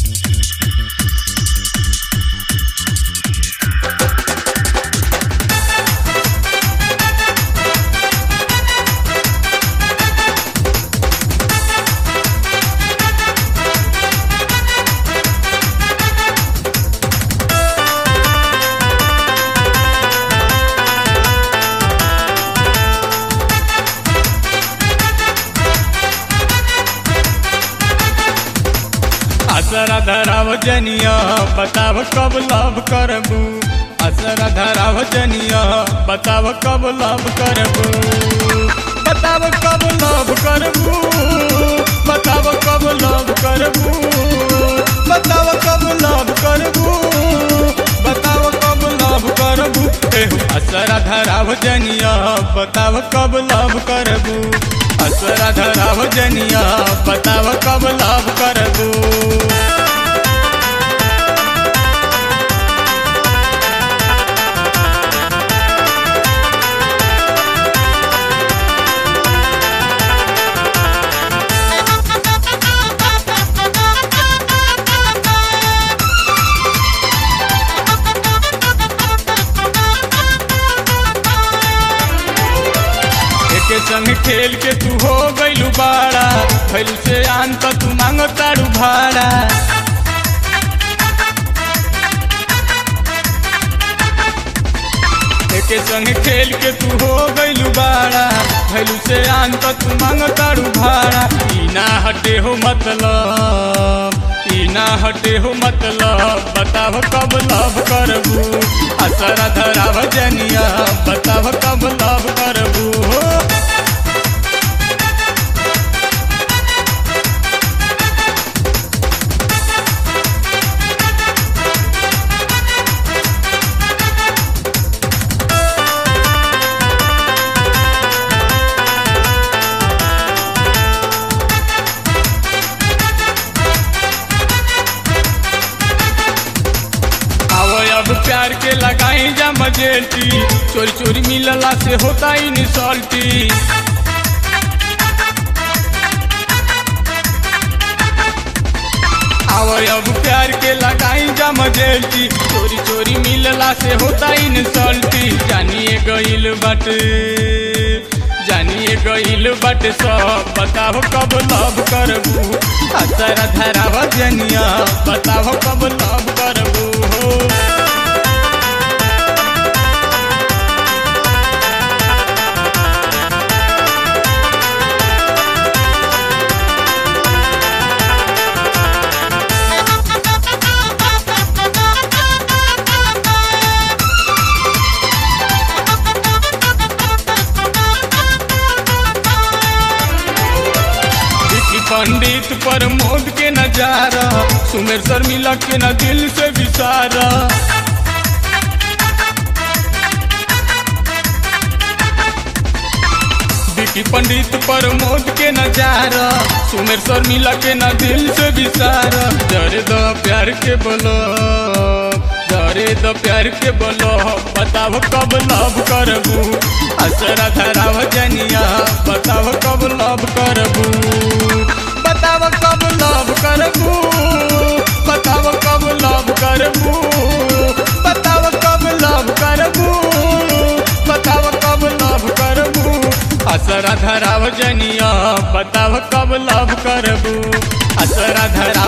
असरा धराव जनिया बताव कब लव करबू असरा धराव जनिया बताव कब लव करबू बताव कब लव करबू बताव कब लव करबू बताव कब लव करबू बताव कब लव करबू एहो असरा धराव जनिया बताव कब लव करबू असरा धराव जनिया बताव कब लव करबू एके संग खेल के तू हो गइलू बाड़ा फैल से आन त तू मांगो तारू भाड़ा एके संग खेल के तू हो गइलू बाड़ा फैल से आन त तू मांगो तारू भाड़ा ई ना हटे हो मतलब ई ना हटे हो मतलब बताव कब लव करबू असरा धराव जनिया बताव कब लव करबू हो आवो अब प्यार के लगाई जा मजेटी चोरी चोरी मिलला से होता ही निसल्टी आवो अब प्यार के लगाई जा मजेटी चोरी चोरी मिलला से होता ही निसल्टी जानिए गइल बाटे जानिए गइल बाटे सब बताओ कब लव करबू असरा धराव जनिया बताओ कब लव करबू हो विकी पंडित पर मोद के नजारा सुमेर शर्मिला के न दिल से विसारा विकी पंडित पर मोद के नजारा सुमेर शर्मिला के न दिल से विसारा जरे दो प्यार के बोलो जरे दो प्यार के बोलो बताओ कब लव करबू असरा धराव जनिया बताओ कब लव करबू बताव कब लव करबू बताव कब लव करबू बताव कब लव करबू बताव कब लव करबू असरा धराव जनिया बताव कब लव करबू असरा धरा